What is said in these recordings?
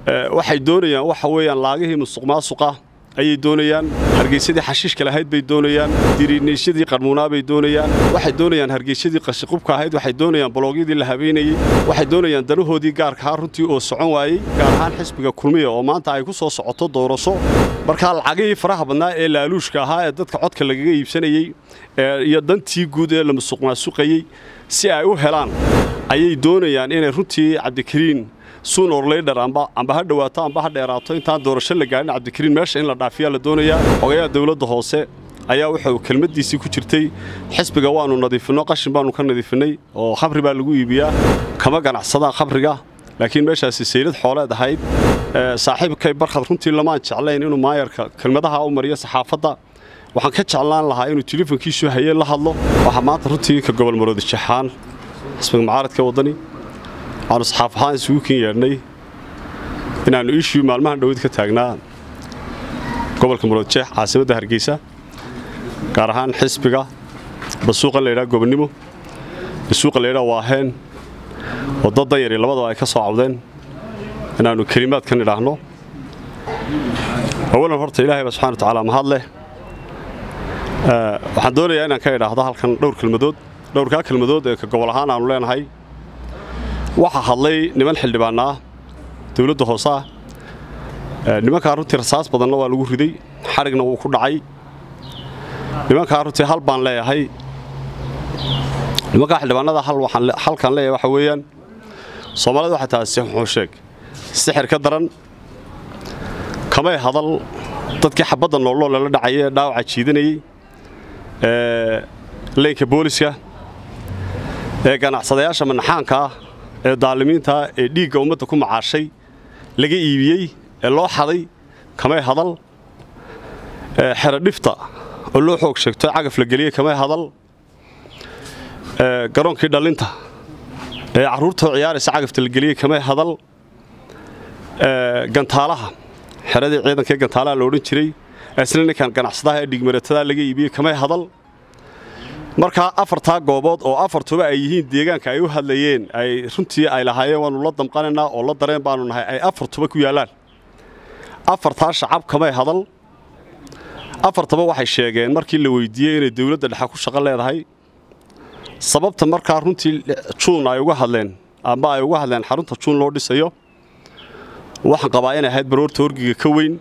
waxay doonayaan waxa weeyaan laagihii musuq maasuqa ayay doonayaan hargeysadii xashiishka lahayd bay doonayaan diriiniisyadii qarmuunaa bay doonayaan waxay doonayaan hargeysadii qashiqubka ahayd waxay doonayaan boloogyadii la habeynayey waxay doonayaan danahoodii gaarkahaa runtii oo socon waayey gaar ahaan xisbiga kulmiya oo maanta ay ku soo socoto doorasho markaa lacagihii faraha badnaa ee laaluushka ahaa ee dadka codka lagaga iibsanayey iyo dantii guud ee la musuq maasuqayey si ay u helaan ayay doonayaan inay runtii cabdikariin suunor leydhar amba ha dhawaato amba ha dheeraato intaan doorasho la gaadhin cabdikariin meesha in la dhaafiyaa la doonayaa xogayaha dawladda hoose ayaa wuxuu kelmaddiisii ku jirtay xisbiga waannu nadiifinno qashin baannu ka nadiifinnay oo khamri baa lagu iibiyaa kama ganacsadaan khamriga laakiin meeshaasi saylad xooleed ahayd saaxiibkay barkhad runtii lamaan jeclayn inuu maayarka kelmadaha u mariyo saxaafadda waxaan ka jeclaan lahaa inuu telefonkiisu hayeen la hadlo waxaa maanta runtii ka gobol maroodi jaxaan xisbiga mucaaradka waddani waxaanu saxaaf ahaan isugu ken yeedhnay inaannu ishuu maalmahan dhowad ka taagnaa gobolka muroodjeex caasimadda hargeysa gaar ahaan xisbiga basuuqan laydhaha gobonnimo basuuqa laydhaha waaheen oo dad danyari labadaba ay ka soo cawdeen inaannu kelimaadkan idhaahno awalan horta ilaahay baa subxana wa tacaala mahad leh waxaan doonayaa inaan ka idhaahdo halkan dhowr kelmadood dhowrkaa kelmadood ee ka gobol ahaan aannu leenahay waxaa hadlay niman xildhibaanna ah dawladda hoose ah nimankaa runtii rasaas badanna waa lagu riday xadhigna wuu ku dhacay nimankaa runtii hal baan leeyahay nimankaa xildhibaanada halkaan leeyahay waxa weeyaan soomaalida waxay tahay sixuxuu sheeg sixir ka daran kamay hadal dadkii xabadda noolnoo lala dhacaya ee dhaawaca jiidanayey ee leynka booliska ee ganacsadayaasha manaxaanka ah ee daalimiintaa ee dhiigga ummadda ku macaashay laga iibiyey ee loo xaday kamay hadal xeradhifta oo loo xoog sheegto cagaf la geliyey kamay hadal garoonkii dhallinta ee carruurtoo ciyaaraysa cagafta la geliyey kamay hadal gantaalaha xeradii ciidankaee gantaalaha la odhan jiray isna ninkan ganacsadaha ee dhiigmaratadaa laga iibiyey kamay hadal markaa afartaa goobood oo afartuba ay yihiin deegaanka ay u hadlayeen ay runtii ay lahaayeen waannu la damqanaynaa oo la dareen baannu nahay ay afartuba ku yaallaan afartaa shacab kamay hadal afartaba waxay sheegeen markii la weyddiiyey inay dawladda dhexe ku shaqo leedahay sababta markaa runtii juun ay uga hadleen amba ay uga hadleen xarunta juun loo dhisayo waxaan qabaa inay ahayd baroorta horgiga ka weyn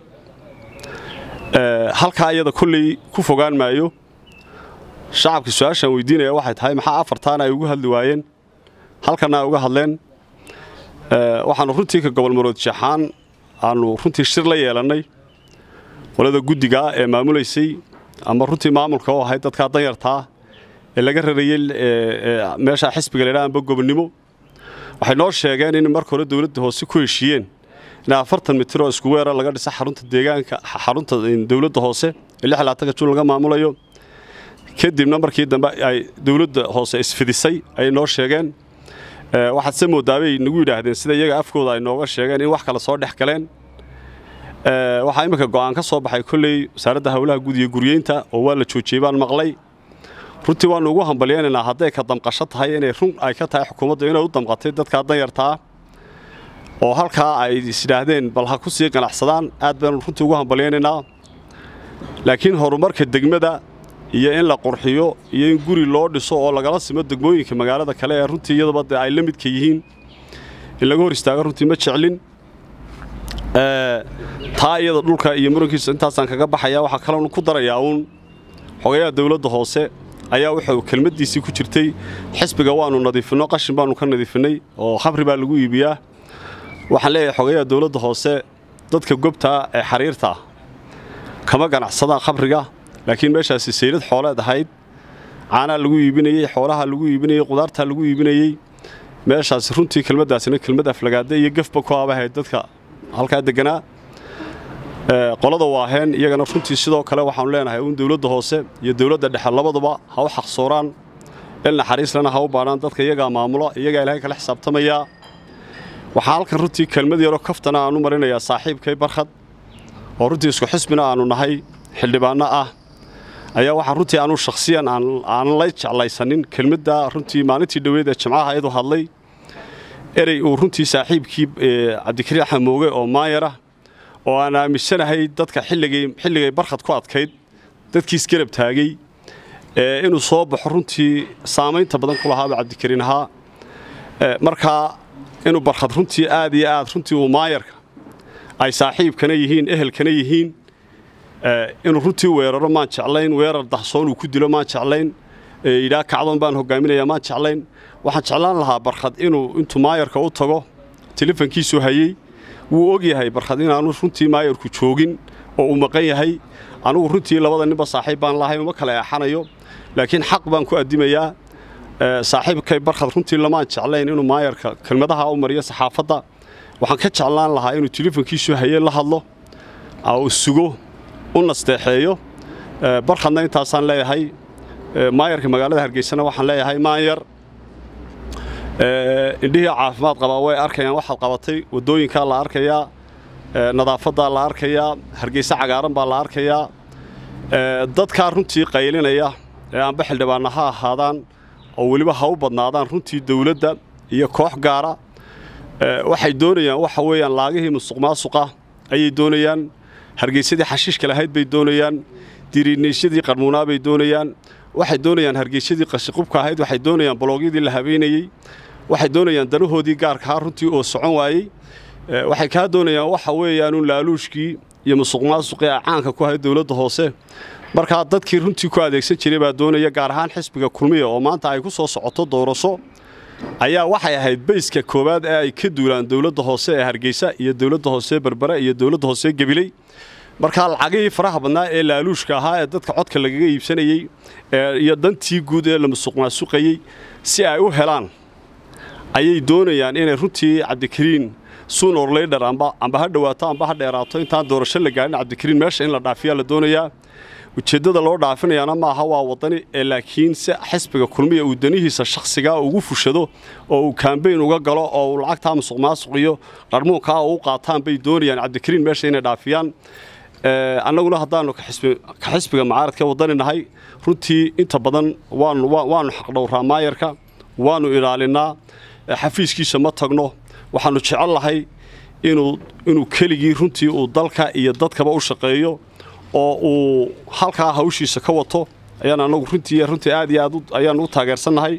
halkaa iyada kolley ku fogaan maayo shacabka su-aashaan weydiinaya waxay tahay maxaa afartaana ay ugu hadli waayeen halkanna ay uga hadleen waxaannu runtii ka gobol marood jaxaan aannu runtii shir la yeelannay qolada guddigaa ee maamulaysay ama runtii maamulka oo ahayd dadkaa danyartaa ee laga rarayey meeshaa xisbiga laydhaha amba gobonnimo waxay noo sheegeen in marka hore dawladda hoose ku heshiiyeen in afartan mitir oo isku weera laga dhisa xarunta deegaanka xarunta dawladda hoose ee lix labaatanka juun laga maamulayo kadibna markii dambe ay dawladda hoose isfidisay ayay noo sheegeen waxaad se moodaabay nagu yidhaahdeen sida iyaga afkooda ay nooga sheegeen in wax kale soo dhex galeen waxaa imminka go'aan ka soo baxay kolley wasaaradda howlaha guud iyo guryeynta oo waa la joojiyey baan maqlay runtii waannu ugu hambalyaynaynaa hadday ka damqasho tahay inay run ay ka tahay xukuumadda inay u damqatay dadkaa danyartaa oo halkaa ay isyidhaahdeen bal ha ku sii ganacsadaan aad baanu runtii ugu hambalyaynaynaa laakiin horumarka degmada iyo in la qurxiyo iyo in guri loo dhiso oo lagala simo degmooyinka magaalada kale ee runtii iyadaba dee ay la midka yihiin in laga hor istaago runtii ma jeclin taa iyada dhulka iyo murankiisa intaasaan kaga baxaya waxaa kaloonu ku darayaa uun xogayaha dawladda hoose ayaa wuxuu kelmaddiisii ku jirtay xisbiga waannu nadiifinno qashin baannu ka nadiifinnay oo khamri baa lagu iibiyaa waxaan leeyahay xogayaha dawladda hoose dadka gobtaa ee xariirtaa kama ganacsadaan khamriga laakiin meeshaasi saylad xooleed ahayd caanaa lagu iibinayey xoolaha lagu iibinayey qudaartaa lagu iibinayey meeshaasi runtii kelmaddaasina kelmad aflagaada iyo gafba ku aabahayd dadka halkaa degganaa qolada waaheen iyagana runtii sidoo kale waxaanu leenahay uun dawladda hoose iyo dawladda dhexe labaduba ha u xaqsooraan il naxariislana ha u baadhaan dadka iyagaa maamula iyagaa ilaahay kala xisaabtamayaa waxaa halkan runtii kelmad yaroo kaftana aanu marinayaa saaxiibkay barkhad oo runtii isku xisbina aannu nahay xildhibaanno ah ayaa waxaa runtii anuu shakhsiyan aanan la jeclaysanin kelmadda runtii maalintii dhoweed ee jimcaha iyadu hadlay erey uu runtii saaxiibkii cabdikariin axmed mooge oo maayara oo aan aaminsanahay dadka xilligay barkhad ku adkayd dadkiis garab taagay inuu soo baxo runtii saamaynta badan ku lahaaba cabdikariin ahaa markaa inuu barkhad runtii aad iyo aad runtii uu maayarka ay saaxiibkana yihiin ehelkana yihiin inuu runtii weeraro maan jeclayn weerar dahsoon uu ku dilo maan jeclayn yidhaa kacdoon baan hogaaminaya maan jeclayn waxaan jeclaan lahaa barkhad inuu intuu maayarka u tago telefonkiisu hayey wuu og yahay barkhad inaanu runtii maayarku joogin oo uu maqan yahay anugu runtii labada ninba saaxiib baan lahayn uma kala eexanayo laakiin xaq baan ku addimayaa saaxiibkay barkhad runtii lamaan jeclayn inuu maayarka kelmadaha u mariyo saxaafadda waxaan ka jeclaan lahaa inuu telefonkiisu haye la hadlo uu sugo u nasteexeeyo barkhadna intaasaan leeyahay maayarka magaalada hargeysana waxaan leeyahay maanyar indhihii caafimaad qabaa way arkayaan waxaad qabatay waddooyinkaa la arkayaa nadaafaddaa la arkayaa hargeyse cagaaran baa la arkayaa dadkaa runtii qaylinaya ee aanba xildhibaanna ha ahaadaan oo weliba ha u badnaadaan runtii dawladda iyo koox gaara waxay doonayaan waxa weeyaan laagihii musuqmaasuqa ayay doonayaan hargeysadii xashiishka lahayd bay doonayaan diriiniisyadii qarmuunaa bay doonayaan waxay doonayaan hargeysadii qashiqubka ahayd waxay doonayaan boloogyadii la habeynayey waxay doonayaan danahoodii gaarkahaa runtii oo socon waayey waxay kaa doonayaan waxa weeyaanuun laaluushkii iyo musuqmaasuqii a caanka ku ahayd dowladda hoose markaa dadkii runtii ku adeegsan jiray baa doonaya gaar ahaan xisbiga kulmiya oo maanta ay ku soo socoto doorasho ayaa waxay ahayd bayska koowaad ee ay ka duulaan dowladda hoose ee hargeysa iyo dowladda hoose berbere iyo dowladda hoose gebiley markaa lacagihii faraha badnaa ee laaluushka ahaa ee dadka codka lagaga iibsanayey iyo dantii guud ee la musuqmaasuqayey si ay u helaan ayay doonayaan inay runtii cabdikariin suun orleydhar amba ha dhowaato amba ha dheeraato intaan doorasho la gaadhin cabdikariin meesha in la dhaafiyaa la doonayaa ujeeddada loo dhaafinayaana maaha waa waddani ee laakiin si xisbiga kulmiya uu danihiisa shakhsigaa ugu fushado oo uu kaambeyn uga galo oo uu lacagtaa musuqmaasuq iyo qarmuunkaa u qaataan bay doonayaan cabdikariin meesha inay dhaafiyaan annaguna haddaannu ka xisbiga macaaradka waddani nahay runtii inta badan waannu xaqdhowraa maayarka waannu ilaalinnaa xafiiskiisa ma tagno waxaannu jecel lahay inuu keligii runtii uu dalka iyo dadkaba u shaqeeyo oo uu halkaa hawshiisa ka wato ayaan annagu runtii runtii aad iyo aad ayaan u taageersannahay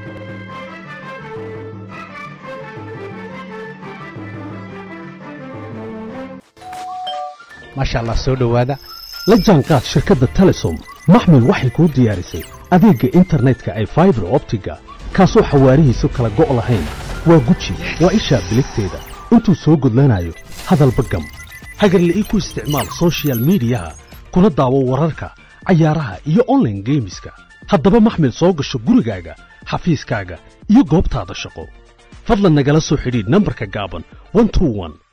maasha allah soo dhowaada la jaanqaad shirkadda telesom maxmil waxay kuu diyaarisay adeegga internetka ay faibar optiga kaasoo xawaarihiisu kala go' lahayn waa guji waa ishaa biligteeda intuu soo gudlanayo hadalba gam hagarle ii ku isticmaal sochial midiyaha kuna daawo wararka cayaaraha iyo onlaine geemiska haddaba maxmil soo gasho gurigaaga xafiiskaaga iyo goobtaada shaqo fadlan nagala soo xidhiidh nambarka gaaban